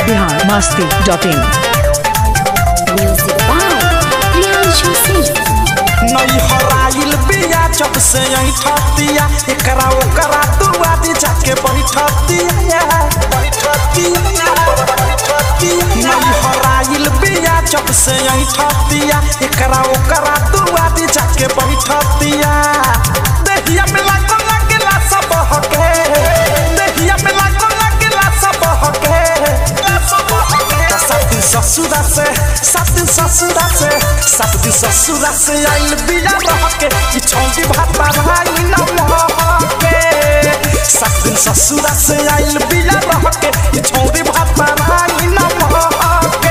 Bihar Masti dot in Music by Priyanshu Singh. नई हराइल बिया जब से ऐठतिया एकरा ओकरा दुआ दी जाके बैठतिया बैठतिया बैठतिया नई हराइल बिया जब से ऐठतिया एकरा ओकरा दुआ दी जाके बैठतिया देहिया में लागल लागेला सब हके देहिया में लागल लागेला सब हके सब हके सात दिन ससुरा से सात दिन ससुरा से सात दिन ससुरा से आइल बिया रह के कि छौंडी भात भाई न महके सात दिन ससुरा से आइल बिया रह के कि छौंडी भात भाई न महके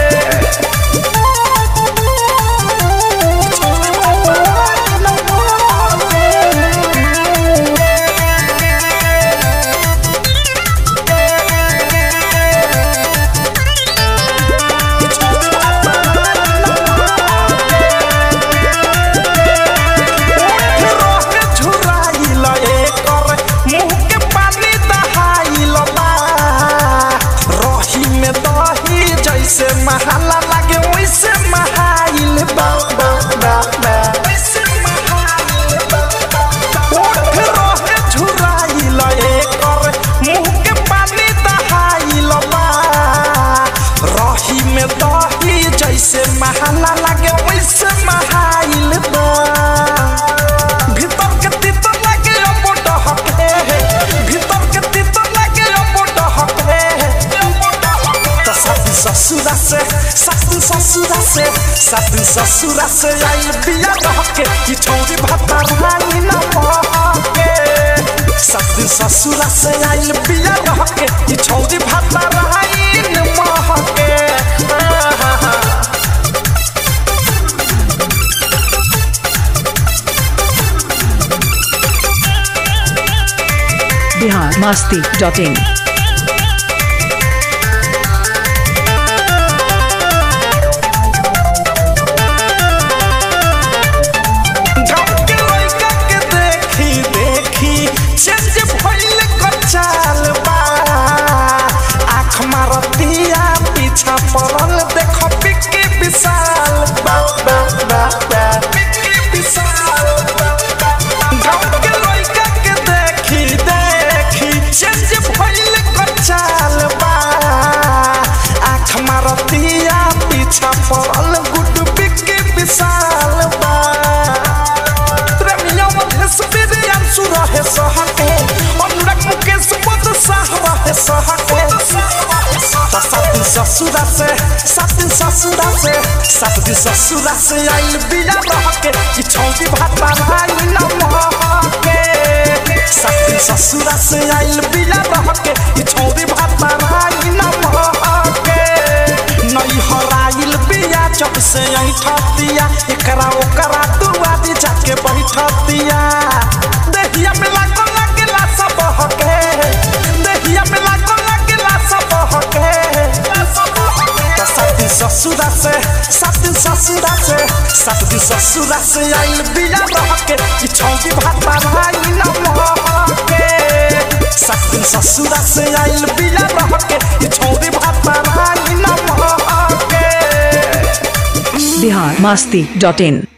छौंडी भात भाई न रोहे झुराइल एकर मुंह के पानी दहाइल बा रही में दही जैसे महाला लागे वैसे महाइल बा बा बा बा वैसे महाइल बा बा बा। ओठ रोहे झुराइल एकर मुंह के पानी दहाइल बा रही में दही जैसे महाला लागे वैसे महाइल बा भीतर के तीतर लागे अबो डहके भीतर के तीतर लागे अबो डहके त साथी ससुरा से साथी ससुरा से साथी ससुरा से आई बिया रहके कि छौरी भाता भाई न महके साथी ससुरा से आई बिया रहके कि छौरी भाता भाई न महके बिहार मस्ती डॉट इन गाँव के लइका के देखी देखी चेंज भइल कर चाल बा आँख मारतिया पीछा पड़ल देख पिक्की विशाल बा बा बा बा पिक्की विशाल बा बा गाँव के लइका के देखी देखी चेंज भइल कर चाल बा आँख मारतिया पीछा पड़ल गुड पिक्की विशाल बा प्रेमिया मधेश बिरियांशु रहे सहके अनुराग मुकेश पद साह रहे सहके त सात दिन ससुरा से सात दिन ससुरा से सात दिन ससुरा से आइल बिया रहके कि छौदी भाता भाई न महके सात दिन ससुरा से आइल बिया रहके कि छौदी भाता भाई न महके नई हराइल बिया जब से ऐठतिया एकरा ओकरा दुआ दी जाके बैठतिया देहिया में लागल लागेला सब हके देहिया में लागल लागेला सब हके त सात दिन ससुरा से सात दिन ससुरा से सात दिन ससुरा से आइल बिया रहके कि छौदी भाता भाई न महके सात दिन ससुरा से आइल बिया रहके कि छौदी भाता भाई न महके बिहार मस्ती डॉट इन